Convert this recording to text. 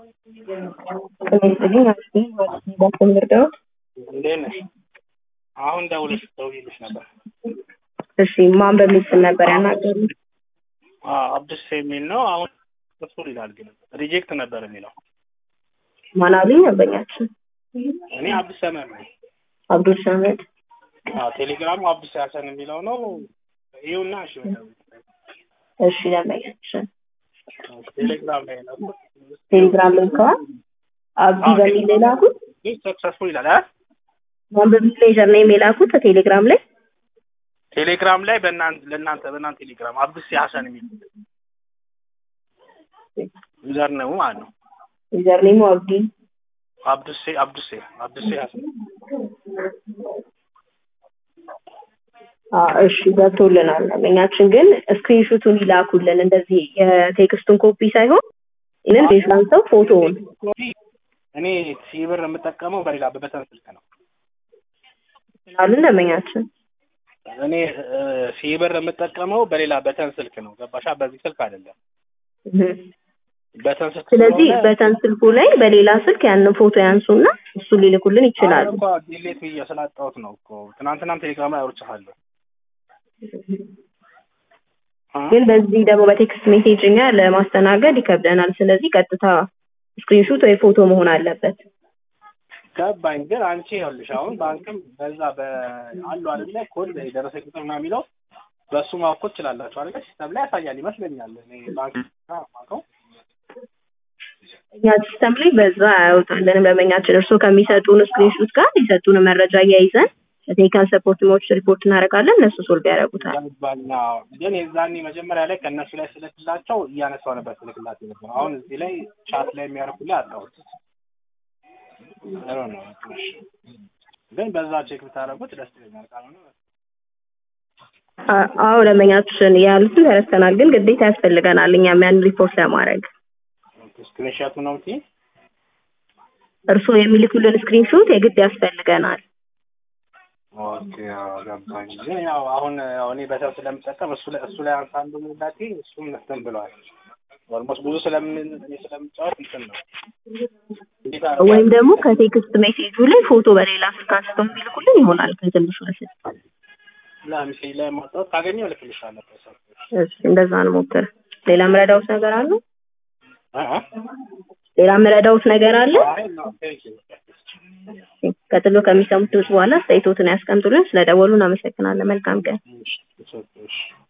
ጤና ይስጥልኝ አክስቴ ባክን ልርዳዎት? እንዴት ነሽ? አሁን ደውለሽ ደውዬልሽ ነበር። እሺ ማን በሚል ስም ነበር ያናገሩት? አዎ አብዱስ የሚል ነው። አሁን እሱ ይላል ግን ሪጀክት ነበር የሚለው። ማን አሉኝ ደንበኛችን? እኔ አብዱስ ሰመድ ነኝ። አብዱል ሰመድ። አዎ ቴሌግራሙ አብዱስ ያሰን የሚለው ነው። ይኸውና እሺ በደንብ እሺ ደንበኛችን ቴሌግራም ላይ ነው። ቴሌግራም ልከዋል? አብዲ በሚል ላይ ላኩት? ሰክሰስፉል ይላል አ ማን በሚል ሌዘር ነው የላኩት ቴሌግራም ላይ? ቴሌግራም ላይ በእናንተ ለእናንተ በእናንተ ቴሌግራም አብዱስ ያሰን የሚል ዩዘር ነው ማለት ነው። ዩዘር ኔሙ አብዲ አብዱሴ አብዱሴ አብዱሴ ያሰን አዎ እሺ ገብቶልናል። ደንበኛችን ግን ስክሪንሹቱን ይላኩልን እንደዚህ የቴክስቱን ኮፒ ሳይሆን ይህንን ቤዛን ሰው ፎቶውን እኔ ሲብር የምጠቀመው በሌላ በበተን ስልክ ነው። አሉን ደንበኛችን እኔ ሲብር የምጠቀመው በሌላ በተን ስልክ ነው። ገባሻ? በዚህ ስልክ አይደለም። እህ። በተን ስልክ ስለዚህ ስለሆነ በተን ስልኩ ላይ በሌላ ስልክ ያንን ፎቶ ያንሱና እሱ ሊልኩልን ይችላሉ። አሁን እኮ ዲሌት ብዬ ስላጣሁት ነው እኮ ትናንትናም ቴሌግራም ላይ አውርቼሃለሁ። አ? ግን በዚህ ደግሞ በቴክስት ሜሴጅ እኛ ለማስተናገድ ይከብደናል። ስለዚህ ቀጥታ ስክሪንሹት ወይ ፎቶ መሆን አለበት። ገባኝ። ግን አንቺ ይኸውልሽ አሁን ባንክም በዛ በአሉ አይደለ ኮድ የደረሰ ቁጥር ምናምን የሚለው በእሱ ማወቅ ትችላላችሁ አይደለ? ሲስተም ላይ ያሳያል ይመስለኛል። እኔ ባንክ ማውቀው እኛ ሲስተም ላይ በዛ አያወጣልንም። ደንበኛችን እርስዎ ከሚሰጡን ስክሪንሹት ጋር የሰጡን መረጃ እያይዘን ለቴክኒካል ሰፖርቲሞች ሪፖርት እናደርጋለን። እነሱ ሶልቭ ያደርጉታል። ገባኝ። አዎ። ግን የዛኔ መጀመሪያ ላይ ከእነሱ ላይ ስልክላቸው እያነሳው ነበር ስልክላቸው ነበር። አሁን እዚህ ላይ ቻት ላይ የሚያደርጉልህ አጣሁት። አይ ነው ግን በዛ ቼክ ብታደርጉት ደስ ይለኛል። ካልሆነ አ- አዎ ደንበኛችን ያሉትን ተረድተናል። ግን ግዴታ ያስፈልገናል እኛም ያን ሪፖርት ለማድረግ ስክሪንሾቱ ነው እንጂ እርስዎ የሚልኩልን ስክሪንሹት የግድ ያስፈልገናል። ኦኬ አዎ፣ ገባኝ። ግን ያው አሁን ያው እኔ በሰው ስለምጠቀም እሱ ላይ እሱ ላይ አንሳ አንዱ ሙላቴ እሱም እንትን ብለዋል። ኦልሞስት ብዙ ስለምን እኔ ስለምጫወት እንትን ነው እንዴት አድርጌ ወይም ደግሞ ከቴክስት ሜሴጁ ላይ ፎቶ በሌላ ስልክ አንስተው የሚልኩልን ይሆናል ከትንሹ ስልክ። ለምሳሌ ላይ ማውጣት ካገኘው እልክልሻለሁ። በሰው እሺ እንደዛ እንሞክር። ሌላ ምረዳውት ነገር አለ? አ አ ሌላ ምረዳውት ነገር አለ? አይ ነው ቴንክ ዩ ቀጥሎ ከሚሰሙት ድምጽ በኋላ አስተያየቶትን ያስቀምጡልን። ስለደወሉ እናመሰግናለን። መልካም ቀን። እሺ እሺ